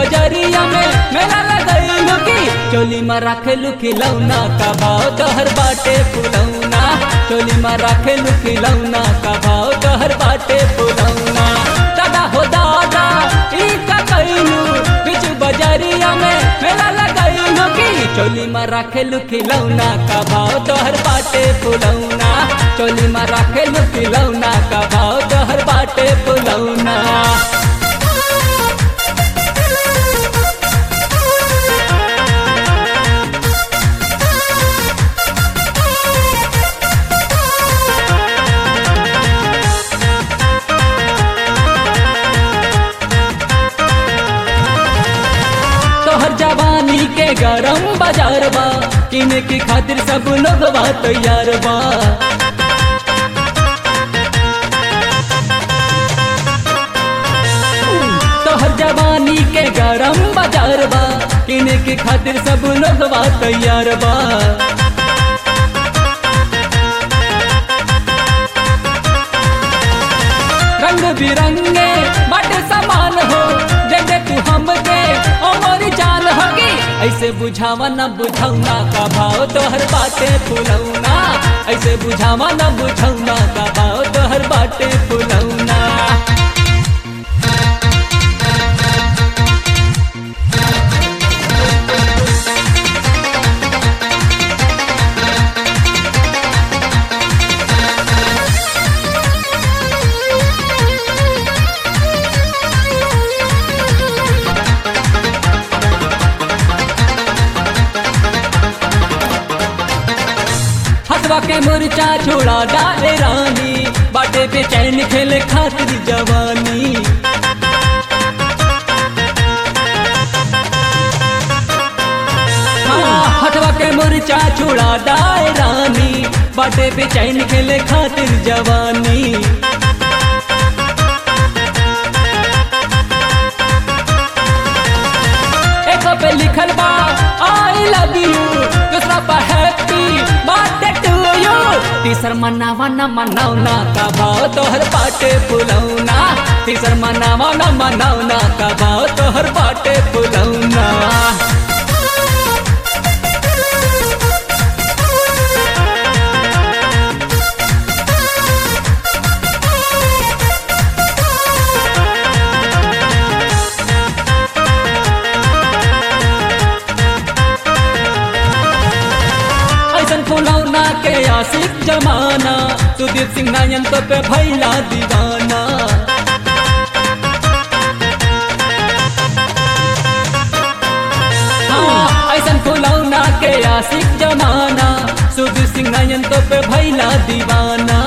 बजरिया में मेला लगैलू की चोली में राखेलू खिलौना का भाव तोहर बाटे फुलौना चोली में राखेलू खिलौना का भाव तोहर बाटे फुलौना दादा हो दादा ई का कैलू बिच बजरिया में मेला लगैलू की चोली में राखेलू खिलौना का भाव तोहर बाटे फुलौना चोली में राखेलू खिलौना का भाव तोहर बाटे फुलौना तोहर जवानी के गरम बाजार बा किने की खातिर सब लोग बा तैयार बा तोहर जवानी के गरम बाजार बा किने की खातिर सब लोग बा तैयार बा रंग बिरंगे बड़े समान हो दे दे तू हमके ओ मोरी जान होगी ऐसे बुझावा न बुझौना का भाव तोहर बाटे फुलौना ऐसे बुझावा न बुझौना का भाव तोहर बाटे फुलौना हसवा के मुरचा छोड़ा डाले रानी बाटे पे चैन खेले खातिर जवानी हाँ, हटवा के मुरचा छोड़ा डाले रानी बाटे पे चैन खेले खातिर जवानी एक पे लिखल बा आई लव यू दूसरा पर हैप्पी बर्थडे टू यू तीसर मनावा न मनावना का भाव तोहर बाटे फुलौना तीसर मनावा न मनावना का भाव तोहर बाटे फुलौना ऐसन फुलौना के आशिक जमाना सुदीप सिंह नायन तो पे भैला दीवाना हाँ, ऐसन फुलौना के आशिक जमाना सुदीप सिंह नायन तो पे भैला दीवाना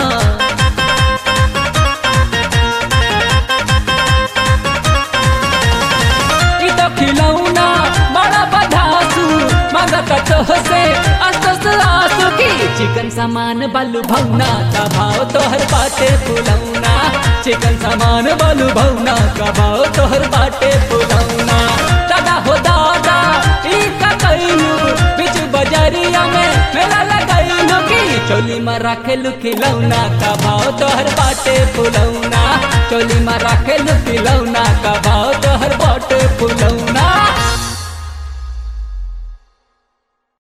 ई तो खिलौना बड़ा बधासु मगत तोह से अस्तस आसु की चिकन सामान बलु भौना का भाव तोहर बाटे फुलौना चिकन सामान बलु भौना का भाव तोहर बाटे फुलौना दादा हो दादा ई का कैलू बिच बजरिया में मेला लगैलू की चोली में राखेलू खिलौना का भाव तोहर बाटे फुलौना चोली में राखेलू खिलौना का भाव